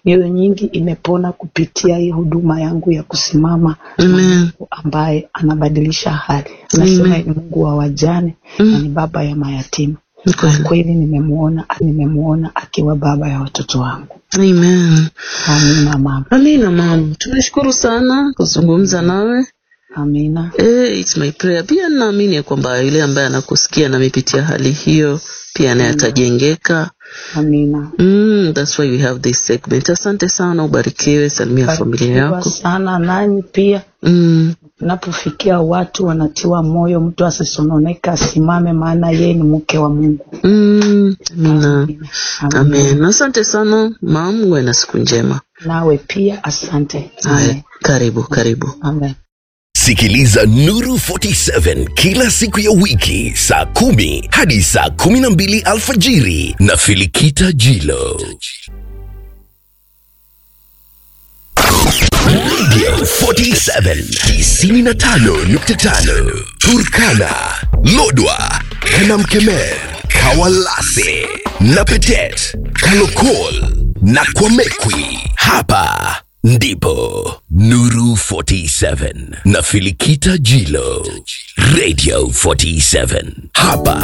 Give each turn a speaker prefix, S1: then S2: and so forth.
S1: mioyo nyingi imepona kupitia hii huduma yangu ya kusimama na
S2: Amen.
S1: Mungu ambaye anabadilisha hali. Nasema
S2: Amen.
S1: ni Mungu wa wajane
S2: Mm.
S1: na ni baba ya mayatima.
S2: Ni
S1: Kwa
S2: kweli.
S1: kweli nimemuona, nimemuona akiwa baba ya watoto wangu.
S2: Amen.
S1: Amina mama,
S2: Amina mama, tunashukuru sana kuzungumza nawe.
S1: amina.
S2: Eh, it's my prayer. Pia naamini ya kwamba yule ambaye anakusikia na amepitia hali hiyo pia naye atajengeka.
S1: Amina.
S2: Mm, that's why we have this segment. Asante sana, ubarikiwe, salimia familia
S1: Barikiwa
S2: yako.
S1: sana nanyi pia.
S2: Mm,
S1: Napofikia watu wanatiwa moyo, mtu asisononeka, asimame, maana yeye ni mke wa Mungu.
S2: mm, amina.
S1: Amina.
S2: Amen. Asante sana mam, uwe na siku njema.
S1: Nawe pia asante.
S2: Haya,
S1: Amen.
S2: karibu karibu.
S1: Amen.
S3: Sikiliza Nuru 47 kila siku ya wiki saa kumi hadi saa kumi na mbili alfajiri na Filikita Jilo. Radio 47 tisini na tano nukta tano Turkana, Lodwa, Kanamkemer, Kawalase, Napetet, Kalokol na Kwamekwi. Hapa ndipo Nuru 47 na Filikita Jilo. Radio 47 hapa